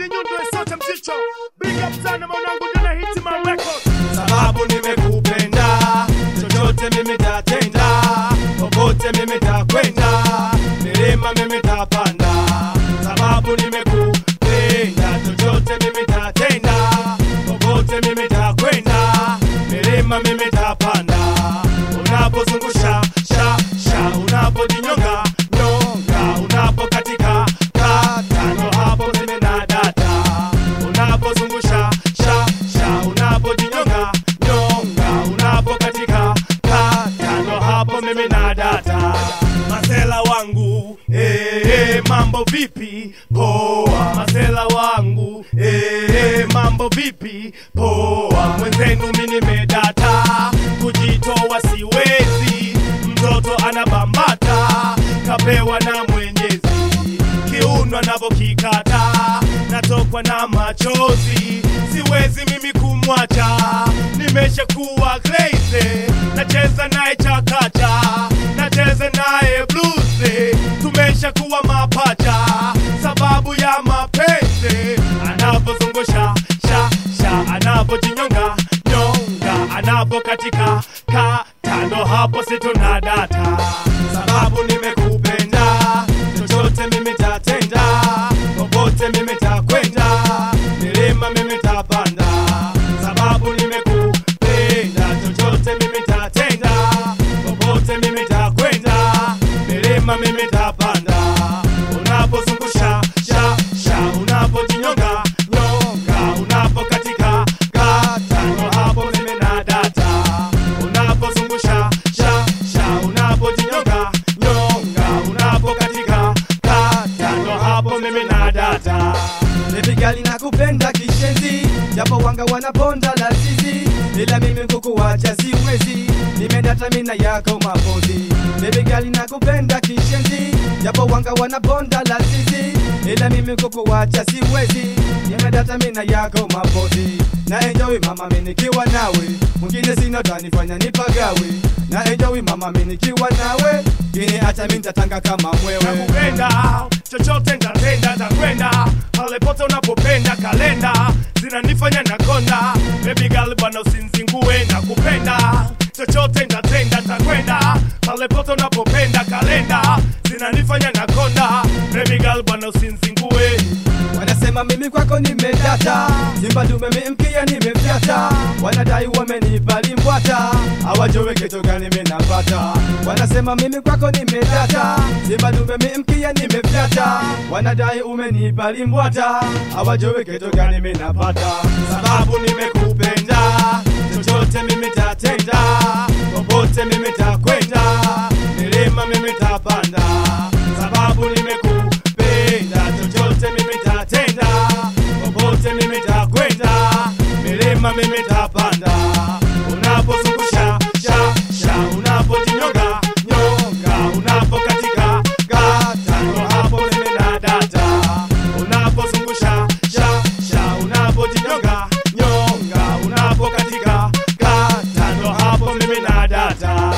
Kidi Nyundo sote mzicho Big up sana mwanangu ndio na hit my record sababu nimekupenda, chochote mimi tatenda, popote mimi takwenda, milima mimi tapanda, sababu nimekupenda, chochote mimi tatenda, popote mimi takwenda, milima mimi tapanda, unapozungusha sha sha, unapojinyonga nyonga, unapokatika kata, ndo hapo mimi na data, unapozungusha sha sha, unapojinyonga nyonga, unapokatika kata, ndo hapo mimi na data. Masela wangu eh, eh, mambo vipi? Poa. Masela wangu eh, eh, mambo vipi? Poa. Mwenzenu mimi nimedata, kujitoa siwezi, mtoto anabambata, kapewa na Mwenyezi kiuno anavyokikata natokwa na machozi, siwezi mimi kumwacha, nimeshakuwa crazy, nacheza naye chakacha, nacheza naye blues, tumeshakuwa mapacha, sababu ya mapenzi, anapozungusha sha sha, anapojinyonga nyonga, anapokatika kata, ndo hapo situna data, sababu nimekupenda chochote mimi tatenda, popote mimi takwenda, milima mimi tapanda, sababu nimekupenda. Chochote mimi tatenda, popote mimi takwenda, milima mimi tapanda, unapozungusha sha sha, unapojinyonga nyonga, unapokatika kata, ndo hapo mimi na data, unapozungusha sha sha, unapojinyonga nyonga, unapokatika kata, ndo hapo mimi na data. Baby girl nakupenda kishenzi, japo wanga wanaponda lazizi, ila mimi kukuacha siwezi, nimedata mina yako mapozi. Baby girl nakupenda kishenzi, japo wanga wanaponda lazizi, ila mimi kukuacha siwezi, nimedata mina yako mapozi. Na enjoy mama mimi nikiwa nawe, mwingine sina tanifanya nipagawe. Na enjoy mama mimi nikiwa nawe, kini acha mimi nitatanga kama mwewe. nakupenda chochote ntatenda takwenda pale pote unapopenda kalenda zinanifanya nakonda baby girl bwana usinzingue nakupenda chochote ntatenda takwenda pale pote unapopenda kalenda zinanifanya nakonda baby girl bwana usinzingue Wanasema mimi kwako nimedata, simba dume mimkia nimemfyata, wanadai wamenipa limbwata, hawajui kitu gani mimi napata. Wanasema mimi kwako nimedata, simba dume mimkia nimemfyata, wanadai umenipa limbwata, hawajui kitu gani mimi napata. sababu nimekupenda, chochote mimi tatenda, popote mimi takwenda, milima mimi tapanda, sababu nimekupenda, chochote mimi tatenda, popote mimi takwenda, milima mimi tapanda, unapozungusha sha sha, unapojinyonga nyonga, unapokatika kata, ndo hapo mimi na data, unapozungusha sha sha, unapojinyonga nyonga, unapokatika kata, ndo hapo mimi na data.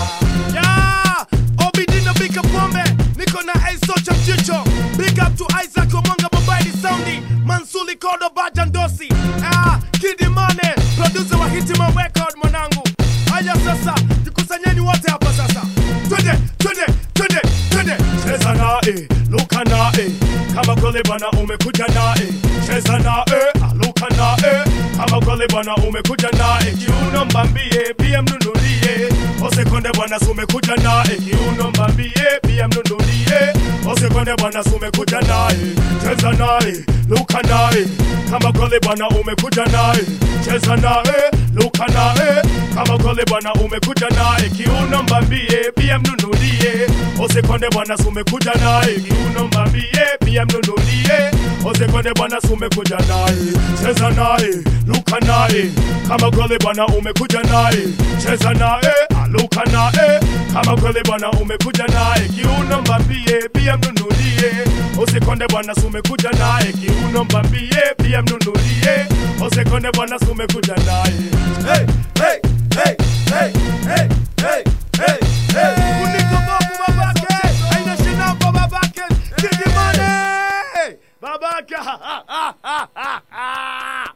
Yeah, Obidino Bika Pombe, niko na Aiso cha mchicho. Big up to Isaac Omanga Mobile Soundi, Mansuli Kodo Bajandosi. Ah, Kidi Mane, producer wa Hitima Record mwanangu. Haya sasa, jikusanyeni wote hapa sasa. Twende, twende, twende, twende. cheza nae, luka nae, kama kweli bwana umekuja nae, cheza nae, aluka nae, kama kweli bwana umekuja nae, kiuno mbambie, pia mnunulie, osekonde bwana sumekuja nae, kiuno mbambie, pia mnunulie, osekonde bwana sumekuja nae, cheza nae, luka nae, kama kweli bwana umekuja nae, cheza nae, luka nae, kama kweli bwana umekuja naye, kiuno mbambie, pia mnunulie, osekonde bwana sumekuja naye, kiuno mbambie, pia mnunulie, osekonde bwana sumekuja naye, cheza naye, luka naye, kama kweli bwana umekuja naye, cheza naye, aluka naye, kama kweli bwana umekuja naye, kiuno mbambie, pia mnunulie, osekonde bwana sumekuja naye, kiuno mbambie, pia mnunulie, osekonde bwana sumekuja naye. Hey, hey, hey, hey, hey, hey, hey, hey. Kuniko Bobu babake, aina shina kwa babake. Kidi Mane. babaka